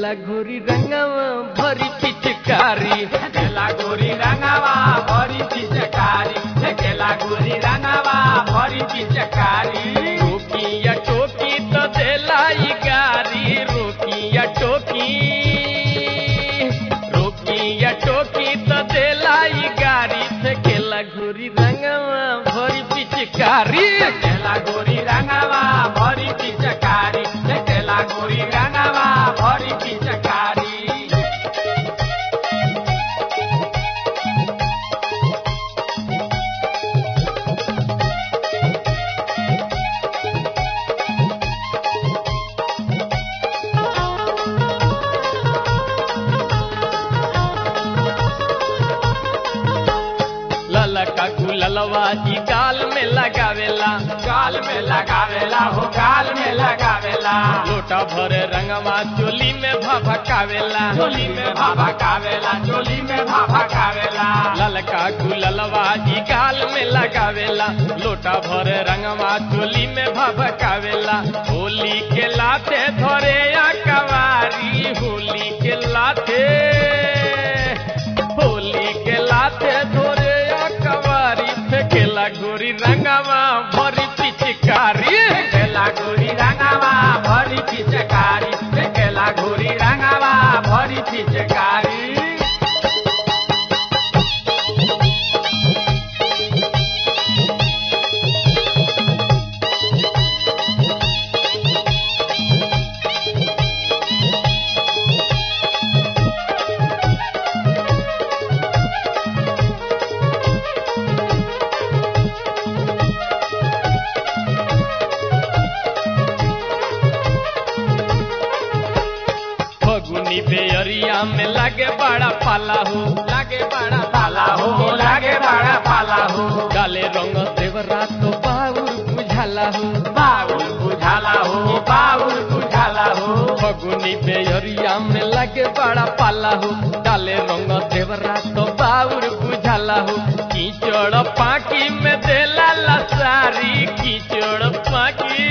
केला घोरी रंगवा भरी पिचकारी केला गोरी रंगावा भरी पिचकारी केला गोरी रंगावा भरी पिचकारी रोकिया टोकी तो देलाई गारी रोकिया टोकी रोकिया टोकी तो देलाई गारी से केला घोरी रंगवा भरी पिचकारी केला गोरी रंगावा भरी पिचकारी केला गोरी रंगावा भरी पिचकारी ललका गुललवा जी गाल में लगावेला गाल में लगावेला हो गाल में लगावेला लोटा भरे रंगवा चोली में भभकावेला चोली में भाभा कावेला चोली में भाभा कावेला ललका गुललवा जी गाल में लगावेला लोटा भरे रंगवा चोली में भभकावेला होली के लाते धरे या कवारी होली के लाते होली के लाते धरे या कवारी फेंकेला गोरी रंगवा भरी पिचकारी केला गोरी रंगावा भरी पिचकारी केला गोरी रंगावा भरी पिचकारी फगुनी बेअरिया में लगे बड़ा पाला हो लागे बड़ा पाला हो लागे बड़ा पाला हो डाले रंग देवरा तो बाउर बुझाला हो बाउल बुझाला हो बाउल बुझाला हो फगुनी बेअरिया में लगे बड़ा पाला हो डाले रंग देवरा तो बाउर बुझाला हो कीचड़ पाकी में देला लसारी कीचड़ पाकी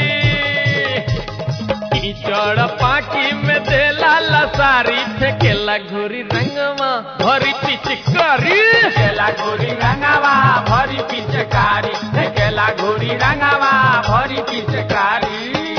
कीचड़ पाकी में देला लसारी फेंकेला घोरी रंगवा भरी पिचकारी केला गोरी रंगावा भरी पिचकारी केला गोरी रंगावा भरी पिचकारी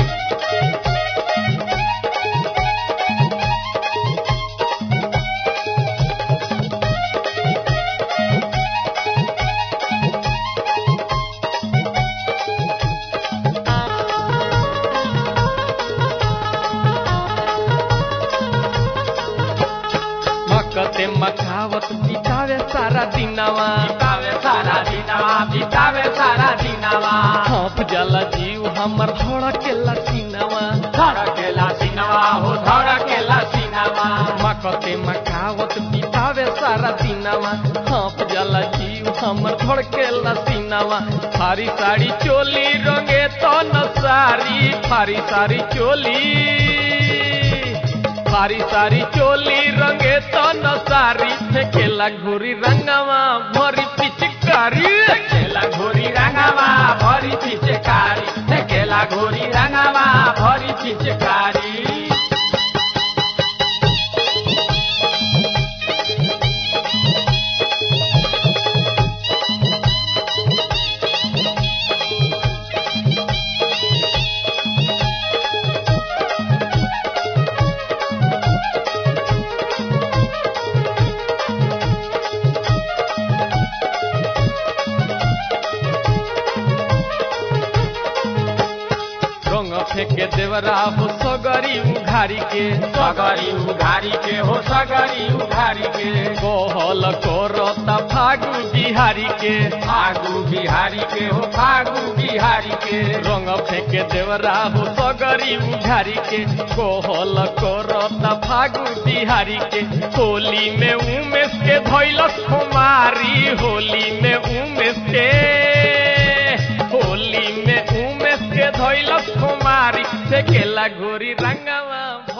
मकते मखावत बितावे सारा दिनवा बितावे सारा दिनवा बितावे सारा दिनवा हाँफ जाला जीव हमर धड़केला सीनवा धड़केला सिनवा हो धड़केला सिनवा मकते मखावत बितावे सारा दिनवा हाँफ जाला जीव हमर धड़केला सीनवा फारी साड़ी चोली रंगे तो न सारी फारी सारी चोली फारी सारी चोली रंगे तो न सारी फेंकेला घोरी रंगवा भरी पिचकारी केला घोरी रंगावा भरी पिचकारी केला घोरी रंगावा भरी पिचकारी रंग फेंके देवरा हो सगरी उघारी के सगरी उघारी के हो सगरी उघारी के कोहल कोरता फागु बिहारी के फागु बिहारी के हो फागु बिहारी के रंग फेंके देवरा हो सगरी उघारी के कोहल कोरता फागु बिहारी के होली में उमेश के धैलस कुमारी होली में उमेश के होली में उमेश के धैलस कुमारी से केला घोरी रंगवा